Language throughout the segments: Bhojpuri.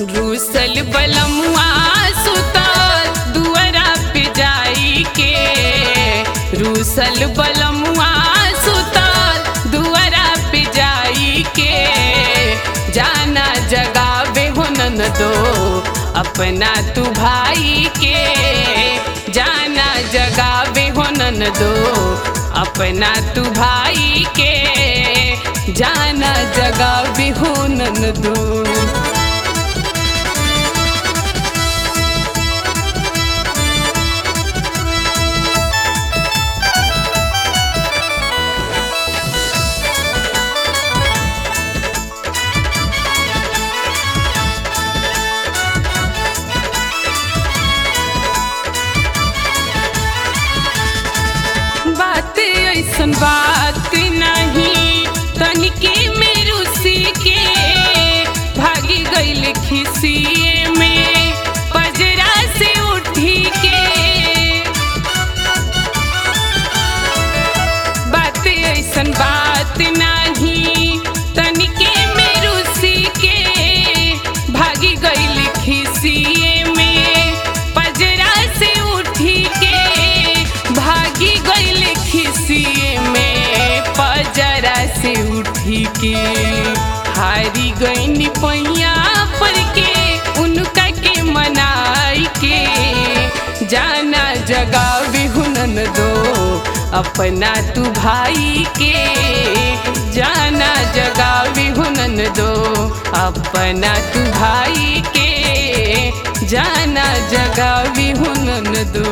रूसल बलमुआ सुतल दुआरा पे जाई के रूसल बलमुआ सुतल दुआरा पे जाई के जाना जगावे हो दो अपना तू भाई के जाना जगावे हो दो अपना तू भाई के जाना जगावे हो दो बात ऐसन बात नहीं तनिके में रुसी के भागी गईल खिसिए में पजरा से उठी के बात ऐसन बात नहीं तनिके में रुसी के भागी गईल खिसिए में पजरा से उठी के भागी गईल खिसिए में पजरा से उठी के हारी गईनी पैया पर के उनका के मनाई के जाना जगावे हुनन दो अपना तू भाई के जाना जगावे हुनन दो अपना तू भाई के जाना जगावे हुनन दो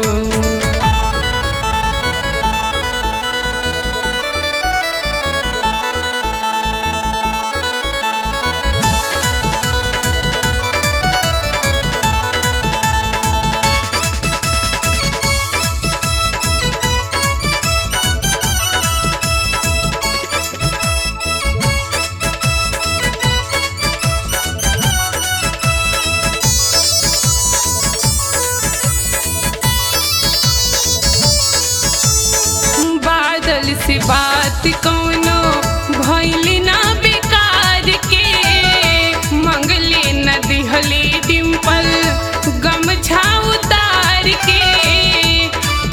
बादल से बात कौनो भैली ना बेकार के मंगले न दिहले डिम्पल गमछा उतार के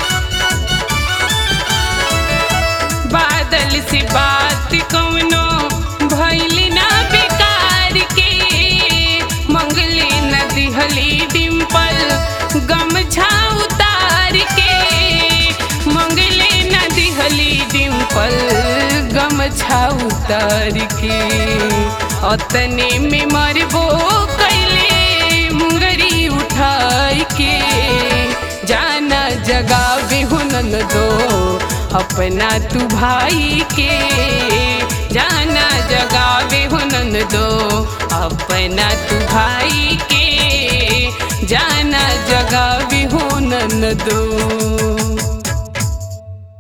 बादल से बात कौनो भैली ना बेकार के मंगले न दिहले डिम्पल गमछा उतार के मंगले न दिहली डिम्पल गमछा उतार के अतने में मरबो कैले मुंगरी उठाई के जाना जगावे हुनन दो अपना तू भाई के जाना जगावे हुनन दो अपना तू भाई के जाना जगावे हुनन दो